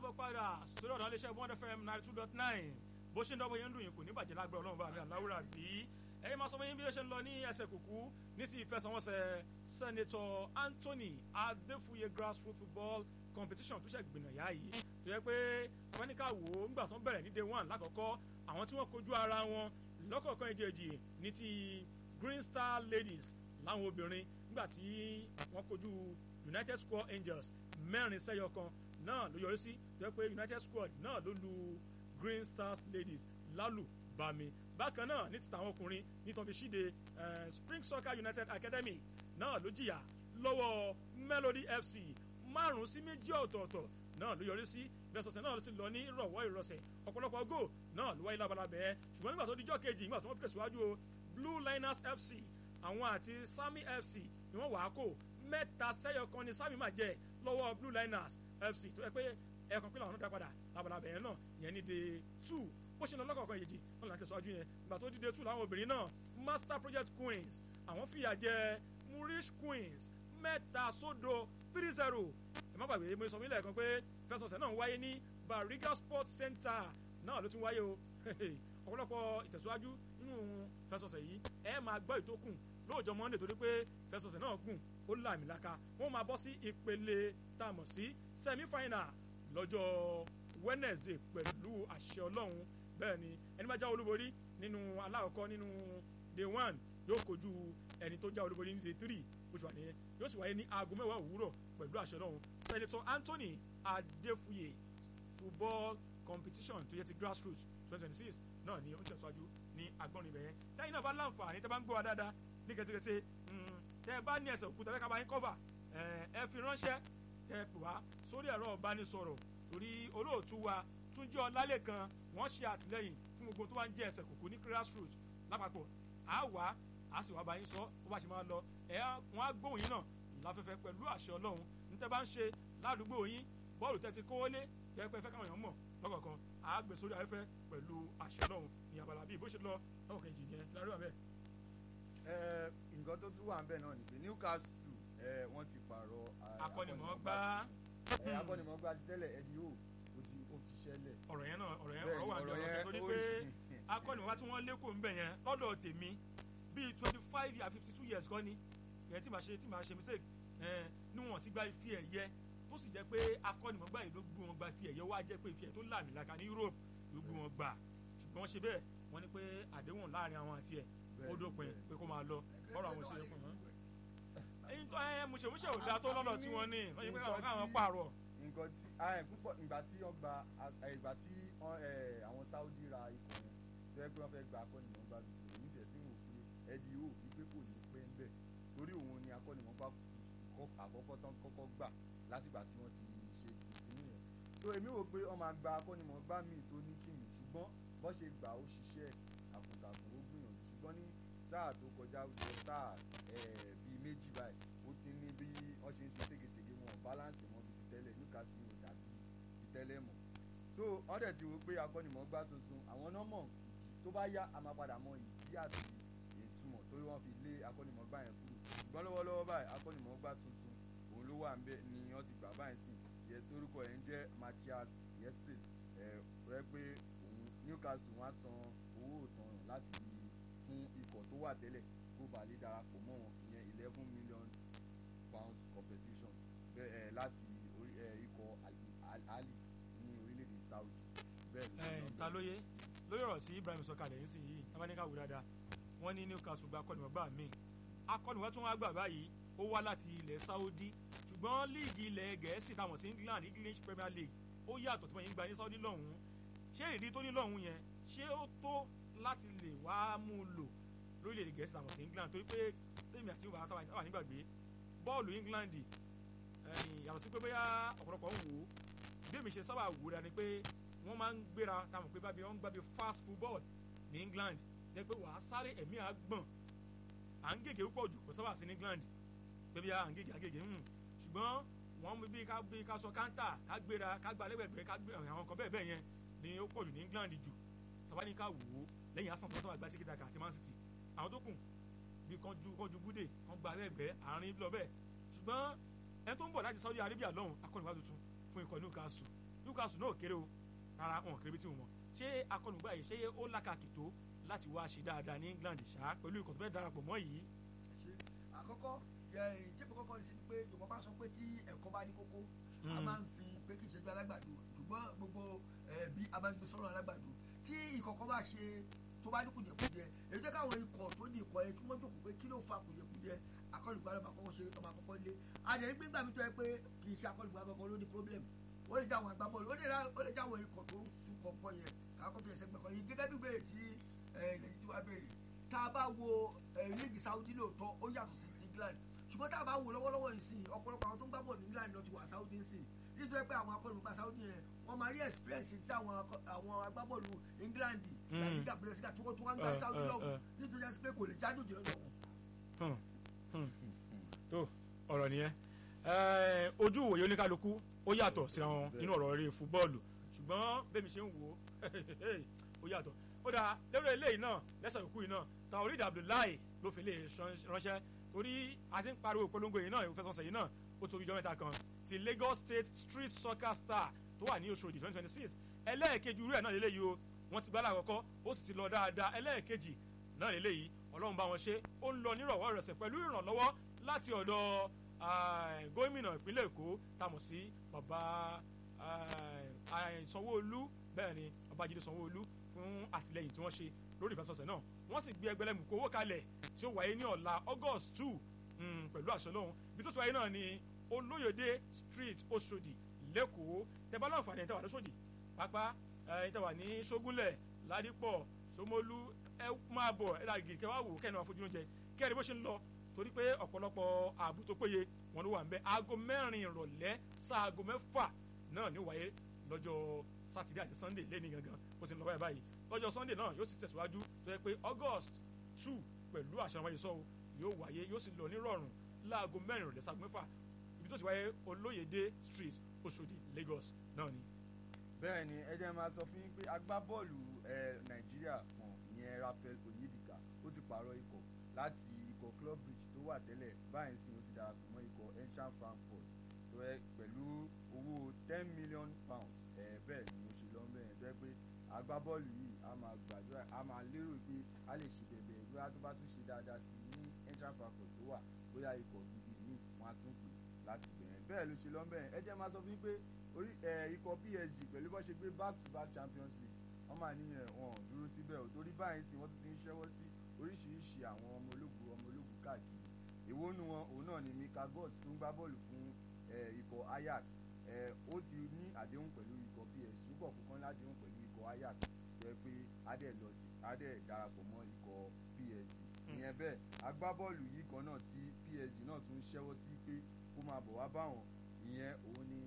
káàbọ̀ padà sórí ọ̀dọ̀ iléeṣẹ́ one fm ninety two dot nine bó ṣe ń dọ́gbọ́ yẹn ń dùn yín kò ní bàjẹ́ lágbára ọlọ́run bá mi àláwùrà bí ẹ̀yin máa sọ fún yín bí ó ṣe ń lọ ní ẹsẹ̀ kùkú ní ti ìfẹsẹ̀wọnsẹ̀ sẹ́nẹ̀tọ̀ anthony adéfúye grassroots football competition tó ṣe gbìnàyà yìí tó yẹ pé wọ́n ní ká wò ó nígbà tó ń bẹ̀rẹ̀ ní day one lákọ̀ọ́kọ́ àwọn tí wọ́n kojú ara wọn lọ́kọ̀ọ̀kan ìjèjì ní ti green star ladies láwọn obìnrin nígbà tí wọ́n kojú united square angels mẹ́rin sẹ́yọ kan náà ló yọrí sí tó yẹ pé united squad náà ló lu green stars ladies lálùbami bákan náà ní ti tàwọn ọkùnrin nítorí fi ṣíde spring soccer united academy náà ló jìyà lọ́wọ́ melody fc márùn-ún sí méjì ọ̀tọ̀ọ̀tọ̀ náà ló yọrí sí ìfẹsọ̀sẹ̀ náà ló ti lọ ní ìrọ̀wọ́ ìrọ̀sẹ̀ ọ̀pọ̀lọpọ̀ go náà ló wáyé labalábẹ́ ṣùgbọ́n nígbà tó dijọ́ kejì nígbà tó wọ́n tẹ̀síwájú o blue liners fc àwọn àti sami fc ni wọ́n wàá kó mẹ́ta sẹ́yọ kan ní sami máa jẹ lọ́wọ́ blue liners fc tó yẹ pé ẹ̀ẹ̀kan pínlẹ̀ ọ̀hún dá padà labalábẹ́ yẹn náà yẹn ní de two bó ṣe lọ lọ́kọ̀ọ̀kan yèjì wọn là ń tẹ̀síwájú yẹn ìgbà tó dìde two làwọn obìnrin náà master project queens àwọn fìyà jẹ murish queens mẹ́ta sódo three zero ẹ má gbàgbé mo sọ mílẹ̀ kan pé fẹsọ̀sẹ̀ náà ń wáyé ní bariga sports center náà ló tún wáyé o ọ̀pọ̀lọpọ̀ ìtẹ̀síwájú nínú fẹsọ̀sẹ̀ yìí ẹ máa gbọ́ ìtókùn lóòjọ́ monday torí pé fẹsọ̀sẹ̀ náà gùn ó làmìlaka wọ́n máa bọ́ sí ìpele tá a mọ̀ sí semi final lọ́jọ́ wednesday pẹ̀lú àṣẹ ọlọ́run bẹ́ẹ̀ ni ẹni máa já olúborí nínú alákọ̀ọ́kọ́ nínú day one yóò kojú ẹni tó já olúborí ní day three oṣù wà nìyẹn yóò sì wáyé ní aago mẹ́wàá òwúrọ̀ pẹ̀lú àṣẹ ọlọ́run senator anthony adéfúye football competition tó yẹ ti grassroots twenty twenty six náà ni ó ń tẹ̀síwájú ní agbọ́nrin ibẹ̀ yẹn lẹ́yìn náà bá láǹfààní tẹ́ bá ń gbọ́ wa dáadáa ní kẹ́tẹ́kẹ́tẹ́ tẹ́ ẹ bá ní ẹsẹ̀ òkúta fẹ́ ká bá yín kọ́fà ẹ fi ránṣẹ́ ẹ pè wá sórí ẹ̀rọ ìbánisọ̀rọ̀ torí olóòtú wa túnjọ́ ọlálẹ̀ kan wọ́n ṣe àtìlẹ́yìn fún gbogbo tó bá ń jẹ́ ẹsẹ̀ kòkó ní grassroots lápapọ̀ á wá á sì wá bá yín sọ bó bá ṣe máa lọ ẹ wọ́n á gbóhùn yín náà láfẹ́fẹ́ pẹ̀lú àṣẹ ọlọ́run níta bá ń ṣe ládùúgbò yín bọ́ọ̀lù tẹ́ ti kówó lé tẹ́ pẹ́ fẹ́ káwọn èèyàn mọ̀ lọ́kọ̀ọ̀kan á gbé sórí afẹ́fẹ́ pẹ̀lú àṣẹ ọlọ́run ní abala bíi bó ṣe lọ lọ́wọ́ kejì yẹn lárí wà bẹ́ẹ̀. nǹkan tó tún wà ń bẹ̀ náà ni pé newcastle wọ́n ti pààrọ̀ akọ́nimọ̀ọ́gbá akọ́nimọ̀ọ́gbá tẹ́lẹ̀ ẹni yóò ó ti ó fi ṣẹlẹ̀. ọ̀rọ̀ yẹn náà ọ̀rọ̀ yẹn ọ̀rọ̀ wà ní ọ̀rọ̀ torí pé akọ́nimọ̀ọ́gbá tí wọ́n lékò ń bẹ̀ yẹn lọ́dọ̀ tèmi bíi twenty five years fifty two years kọ́ ni yẹn tí màá ṣe tí màá ṣe mistake níwọ̀n ti gba ife ẹ̀yẹ tó sì jẹ́ pé akọ́nimọ̀ọ́gbá yìí ló gbé wọn gba ife ẹ̀yẹ wá jẹ́ pé ife ẹ̀yẹ tó làmìlaka ní Europe ló gbé wọn gbà ṣùgbọ́n wọ́n ṣe bẹ́ẹ̀ wọ́n ní pé àdéhùn láàrin àwọn àti ẹ̀ ó dópin pé kó máa lọ ọ̀rọ̀ àwọn òṣèré pọ̀ mọ́. ẹyin tó ẹ mùsèmùsè ò dáa tó lọ́dọ̀ tí wọ́n ní wọ́n yẹ pé àwọn káwọn pààrọ̀. nǹkan tí púpọ̀ ìgbà tí wọ́n gba ìgbà tí àwọn Saudi ra ikọ̀ yẹn tó yẹ pé wọ́n fẹ́ gba akọ́nimọ̀ọ́gbá tuntun èmi tẹ̀ tí mo fi ẹ̀dí yóò fi pé kò ní pé ń bẹ̀ torí òun ni akọ́nimọ̀ọ́gbá àkọ́kọ́ tán kọ́kọ́ gbà látìgbà tí wọ́n ti ṣe ìpínlẹ̀ yẹn tó èmi wò pé wọ́n máa gba akọ́nimọ̀ọ́gbá míì tó ní kìmì ṣùgbọ́n bọ́ ṣe gbà ó ṣiṣẹ́ àkùntàkùn ó gbìyànjú ṣùgbọ́n ní sáà tó kọjá jọ sáà bíi méjì báyìí ó ti ní bí wọ́n ṣe ń ṣe ségesège wọn balance mọ́ bí ti tẹ́lẹ̀ Newcastle ò dàbí ti tẹ́lẹ̀ mọ́ so wọ́n dẹ̀ ti wò pé akọ́nimọ̀ọ́gbá tuntun àwọn nọ́mọ̀ ìdí tó bá yá a máa padà mọ ìdí àti ìtumọ̀ torí wọ́n fi lé akọ́nimọ̀ọ́gbá yẹn kúrò ṣùgbọ́n lọ́wọ́lọ́wọ́ báyìí akọ́nimọ̀ọ́gbá tuntun òun ló wà ń bẹ ni wọ́n ti gbà báyìí sí yẹ torúkọ ẹ̀ ń jẹ́ Matthias yẹsẹ ẹ̀ rẹ pé òun Newcastle wọ́n á san owó ìtanràn láti fún ikọ̀ tó wà tẹ́lẹ̀ kó bàa lè darapọ̀ mọ́ wọn ìyẹn eleven million pounds compensation bẹ́ẹ̀ láti ikọ̀ Ali ní orílẹ̀-èdè Saudi bẹ́ẹ̀ ló ń lọ. ta lóye lórí ọ̀rọ̀ tí Ibrahim sọ kalẹ̀ yín sí yìí tábánikà wò dáadáa wọ́n ní Newcastle gba akọ́nìmọ̀gbà míì akọ́nìmọ̀ tí wọ́n gbà báyìí ó wá láti ilẹ̀ Saudi ṣùgbọ́n líìgì ilẹ̀ Gẹ̀ẹ́sì táwọn sí England English Premier League ó yàtọ̀ tí wọ́n yín gba ní Saudi lọ́hùn-ún ṣé ìdí tó ní lọ́hùn-ún yẹn ṣé ó tó láti lè wá mú un lò lórílẹ̀‐èdè Gẹ̀ẹ́sì táwọn sí England torí pé tèmi àti ìwà àtàwọn àwọn nígbàgbé bọ́ọ̀lù England yàtọ̀ sí pé bóyá ọ̀pọ̀lọpọ̀ ń wò ó bí èmi ṣe sábà wò ó ni pé wọ́n máa ń gbéra táwọn pé bábí wọ́n ń gbàgbé fast football ní England jẹ́ pé wàá sáré ẹ̀mí àgbọ̀n à ń gègé púpọ̀ jù kò sábà sí ní England pé bí à ń gègé à ń gègé ń ṣùgbọ́n wọ́n bí ká bí ká sọ káńtà ká gbéra ká gba lẹ́gbẹ̀gbẹ́ ká gbé àwọn kan bẹ́ẹ̀ bẹ́ẹ̀ yẹn ni ó pọ̀ jù ní England jù tàbá ní ká wò ó lẹ́yìn Arsenal tó sábà gba tíkítà kà àti Man City àwọn tó kù bí kánjú kánjú búdè kán gba lẹ́gbẹ̀ẹ́ àárín lọ bẹ́ẹ̀ ṣùgbọ́n ẹni tó ń bọ̀ láti Saudi Arabia lọ́hùn akọ́nìwá tuntun fún ikọ̀ Newcastle Newcastle náà kéré o rárá wọn kéré bí tí wọn ṣé akọlùgbà yìí ṣé ó lákàkì tó láti wá ṣe dáadáa ní England ṣá pẹ̀lú ikọ̀ tó fẹ́ darapọ̀ mọ́ yìí. ṣe àkọ́kọ́ ìjẹ́pẹ̀ kọ́kọ́ ṣe ni pé Yorùbá bá sọ pé tí ẹ̀kọ́ bá ní kókó a máa ń fi pé kì í ṣe gbé alágbàdo ṣùgbọ́n gbogbo bí a máa ń gbé sọ́rọ̀ alágbàdo tí ìkọ̀kọ́ bá ṣe tó bá ní kùjẹkùjẹ èyí jẹ́ káwọn ikọ̀ tó ní ikọ̀ yẹn kí wọ́n jókòó pé kí ló fa kùjẹkùjẹ akọ́lùgbàlù máa kọ́kọ́ ṣe ọmọ àkọ́kọ́ lé àjẹ́ gbígbà mi tó yẹ pé kì í ṣe akọ́lùgbàlù kankan ló ní problem ó lè jáwọn agbábọ́ọ̀lù ó lè jáwọn ikọ̀ tó tún kọ̀ọ̀kan yẹn káàkó fi ẹsẹ̀ gbẹ̀kọ́ yìí gẹ́gẹ́ bí béèrè tí ilẹ̀ títí wá béèrè tá a bá wo líìgì Saudi lóòótọ́ ó yàtọ̀ sí England ṣùgbọ́n tá a bá wo lọ́wọ́lọ́wọ́ yìí sìn ọ̀pọ̀lọpọ̀ àwọn tó ń gbá bọ̀ ní England lọ ti wà Saudi sìn nítorí pé àwọn akọ́nùgbà Saudi yẹn wọ́n máa rí experience tí àwọn agbábọ́ọ̀lù England làdígà bẹ̀rẹ̀síkà tí wọ́n tún wá ń gbá Saudi lọ́wọ́ nítorí pé kò lè jáde òjò lọ́dọ̀ wọn. tó ọ̀rọ̀ nìyẹn ojú ìwòye oníkálukú ó yàtọ̀ síra wọn nínú ọ̀rọ̀ eré fúbọ́ọ̀lù ṣùgbọ́n bẹ́mi ṣe ń wò ó ó yàtọ̀ ó dáa lérò eléyìí náà lẹ́sẹ̀ òkú yìí náà Taoreed Abdullahi ló fi lè ránṣẹ́ torí a ti ń pariwo ìpolongo yìí náà ìfẹsọ̀nsẹ̀ yìí náà ó torí ìjọ mẹ́ta kan ti Lagos State Street Soccer Star tó wà ní Òṣòdì twenty twenty six ẹlẹ́ẹ̀kejì irú ẹ̀ náà lélẹ́yìí o wọ́n ti gbálà àkọ́kọ́ ó sì ti lọ dáadáa ẹlẹ́ẹ̀kejì náà lélẹ́yìí Ọlọ́run bá wọn ṣe ó ń lọ nírọ̀wọ́ rẹ̀sẹ̀ pẹ̀lú ìrànlọ́wọ́ láti ọ̀dọ̀ gómìnà ìpínlẹ̀ Èkó tamọ̀ sí bàbá Sanwó-Olú bẹ́ẹ̀ ni Babájídé Sanwó-Olú fún àtìlẹyìn tí wọ́n ṣe lórí ìfẹsọ̀sẹ̀ náà wọ́n sì gbé ẹgbẹ̀lẹ́mùkú owó kalẹ̀ tí ó wáyé ní ọ̀la August two pẹ̀lú àṣẹ lọ́hùn ibi tó ti wáyé náà ni Olóyèdè Street Òṣòdì lẹ́kọ̀ọ́ tẹ́bá láǹfààní ẹ̀ tẹ́wà lóṣòdì pápá ẹ̀ tẹ́wà ní Ṣógúnlẹ̀ Ládìpọ̀ Ṣómólú ẹ máa bọ̀ ẹ láàgì kẹwàá wò kẹ́ni wàá fojú oúnjẹ kẹ́ni bó ṣe ń lọ torí pé ọ̀pọ̀lọpọ̀ ààbò tó péye wọn ló wà ń bẹ aago mẹ́rin ìrọ̀lẹ́ sáago mẹ́fà náà ní wáyé lọ́jọ́ sátidé àti sunday lẹ́ni gangan bó ti ń lọ báyìí báyìí lọ́jọ́ sunday náà yóò sì tẹ̀síwájú tó yẹ pé august two pẹ̀lú àṣà wáyé sọ́wọ́ yóò wáyé yóò sì lọ nírọ̀rùn láago mẹ́rin ìrọ̀lẹ́ sáago mẹ́fà ibi tó ti wáyé olóyèdè street Òṣòdì Lagos náà ni. bẹ́ẹ̀ ni ẹ jẹ́ máa sọ fún yín pé agbábọ́ọ̀lù nàìjíríà kan ìyẹn Raphael Onyedika ó ti pààrọ̀ ikọ̀ láti ikọ̀ club bridge tó wà tẹ́lẹ̀ báyìí sì ó ti darapọ̀ mọ́ ikọ̀ Eintracht Frankfurt tó yẹ pẹ̀lú owó ten million pounds ẹ̀ bẹ́ẹ̀ ni mo ṣe lọ́n bẹ́ẹ̀ tó yẹ pé agbábọ́ọ̀lù yìí a máa gbàdúrà a máa lérò pé a lè ṣe bẹ̀bẹ̀ bóyá tó bá tún ṣe dáadáa sí ní Eintracht Frankfurt tó wà bóyá ikọ̀ gidi míì wọ́n á tún pè láti bẹ̀rẹ̀ bẹ́ẹ̀ ló ṣe lọ́n bẹ́ẹ̀ ẹ jẹ́ máa sọ fún yín pé orí ikọ̀ PSG pẹ̀lú bó ṣe gbé back to back Champions League wọ́n máa níyẹn wọn ò dúró síbẹ̀ ò torí báyìí sí wọ́n tún ti ń ṣẹ́wọ́ sí oríṣiríṣi àwọn ọmọ ológun ọmọ ológun káàkiri èwo nu wọn òun náà ni Mika Gott tó ń gbá bọ́ọ̀lù fún ikọ̀ Ajax ó ti ní àdéhùn pẹ̀lú ikọ̀ PSG púpọ̀ kúkan ládéhùn pẹ̀lú ikọ̀ Ajax jẹ́ pé adé lọ sí adé darapọ̀ mọ́ ikọ̀ PSG ìyẹn bẹ́ẹ̀ agbábọ́ọ̀lù yìí kan náà tí PSG náà tún ṣẹ́wọ́ sí pé kó máa bọ̀ wá báwọn ìyẹn òun ni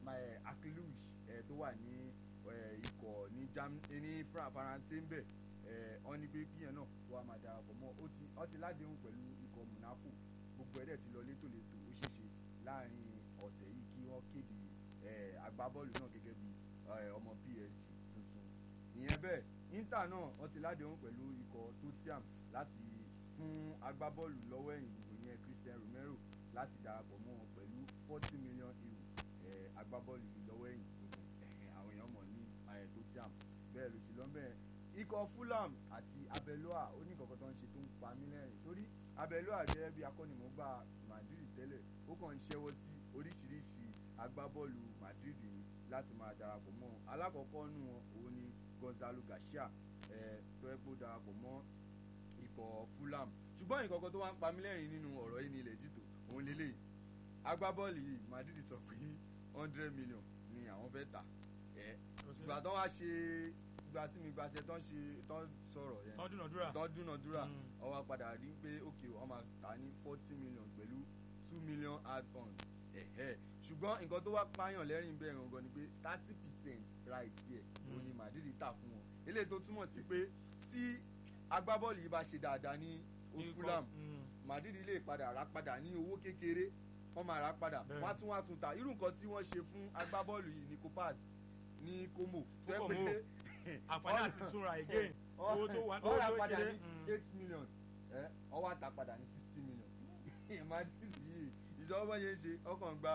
Akluj tó wà ní ikọ̀ ní ní Faransé ń bẹ̀ wọ́n ní pé kíyẹn náà kó a máa darapọ̀ mọ́ ó ti ládéhùn pẹ̀lú ikọ̀ Monaco gbogbo ẹ̀dẹ̀ ti lọ létòlétò ó ṣeé ṣe láàrin ọ̀sẹ̀ yìí kí wọ́n kéde agbábọ́ọ̀lù náà gẹ́gẹ́ bí ọmọ PSG tuntun ìyẹn bẹ́ẹ̀ Inter náà wọ́n ti ládéhùn pẹ̀lú ikọ̀ Tottenham láti fún agbábọ́ọ̀lù lọ́wọ́ ẹ̀yìn gbogbo yẹn Christian Romero láti darapọ̀ mọ́ wọn pẹ̀lú forty million euro agbábọ́ọ̀lù yìí lọ́wọ́ ẹ̀yìn gbogbo àwọn èèyàn mọ̀ ní Tottenham bẹ́ẹ̀ ló ṣe lọ́nbẹ̀ẹ́ ikọ̀ Fulham àti Abeloa ó ní kankan tó ń ṣe tó ń pa mí lẹ́rìn torí Abeloa jẹ́ bí akọ́nimọ̀ọ́gbà Madrid tẹ́lẹ̀ ó kàn ń ṣẹ́wọ́ sí oríṣiríṣi agbábọ́ọ̀lù Madrid ni láti máa darapọ̀ mọ́ alákọ̀ọ́kọ́ nù wọn òun ni Gonzalo Garcia ẹ̀ tó ẹ́ kó darapọ̀ mọ́ ikọ̀ Fulham ṣùgbọ́n ìkọ̀kọ̀ tó wá ń pa mí lẹ́rìn nínú ọ̀rọ̀ yìí ní ilẹ̀ jìtò òun lélẹ̀ agbábọ́ọ̀lù yìí Madrid sọ pé hundred million ni àwọn fẹ́ tà ẹ̀ ìgbà tó wá ṣe gba sí mi gbaṣẹ tán ṣe tán sọ̀rọ̀ yẹn tán dúnàdúrà tán dúnàdúrà ó wá padà rí pé òkè wọ́n máa tà ní forty million pẹ̀lú two million add-on ẹ̀hẹ́ ṣùgbọ́n nǹkan tó wá pààyàn lẹ́rìn bẹ́ẹ̀ gangan ni pé thirty percent right ẹ̀ òun ni Madrid tà fún wọn eléyìí tó túmọ̀ sí pé tí agbábọ́ọ̀lù yìí bá ṣe dáadáa ní Fulham Madrid lè padà rà padà ní owó kékeré wọ́n máa rà padà wọ́n á tún wá tún ta irú nǹkan tí wọ́n ṣe fún agbábọ́ọ̀lù yìí ní Copas ní Como tó yẹ pé àǹfààní àti túnra again owó tó wà owó tó kéré eight million ọwọ́ àtà padà ní sixty million Madrid yìí ìjọba yẹn ṣe ọkàn gba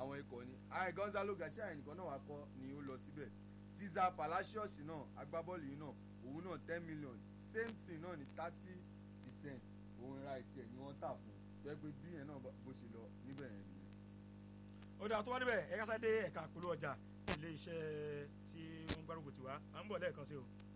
àwọn ikọ̀ ni ayé gonzalo garcia nìkan náà wà kọ́ ni ó lọ síbẹ̀ cesar palacios náà agbábọ́ọ̀lù yìí náà òun náà ten million same thing náà ní thirty percent òun ra ìtì ẹ̀ ni wọ́n tà fún jẹ́ pé bí yẹn náà bó ṣe lọ níbẹ̀ yẹn nìyẹn. ó dáa tó wá níbẹ̀ ẹ̀ka sáré ẹ̀ka àpolówó ọjà ilé iṣẹ́ tí wọ́n gbárùkù tiwa à ń bọ̀ lẹ́ẹ̀kan sí o.